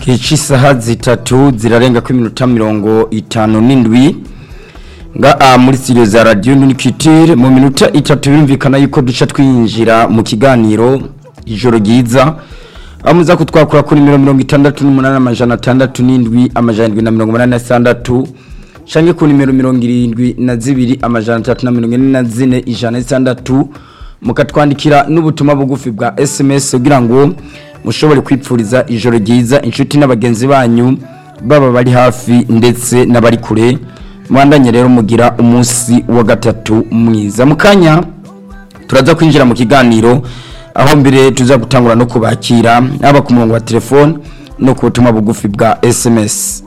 kici isaha zitatu zirarenga ko iminota mirongo itanu n'indwi nga a muri studio za radio Unicitire mu minota itatu birumvikana yuko duca twinjira mu kiganiro ijoro ryiza amuza kutwakura kuri mirongo itandatu n'umunani amajana atandatu n'indwi amajana indwi na mirongo umunani na sitandatu canke ku nimero mirongo irindwi na zibiri amajana atatu na mirongo ine na zine ijana n'itandatu mukatwandikira n'ubutumwa bugufi bwa sms kugira ngo mushobore kwipfuriza ijoro ryiza inshuti n'abagenzi banyu baba bari hafi ndetse n'abari kure mwandanye rero mugira umunsi wa gatatu mwiza mu kanya turaza kwinjira mu kiganiro aho mbere tuza gutangura no kubakira haba ku murongo wa telefone no ku butumwa bugufi bwa sms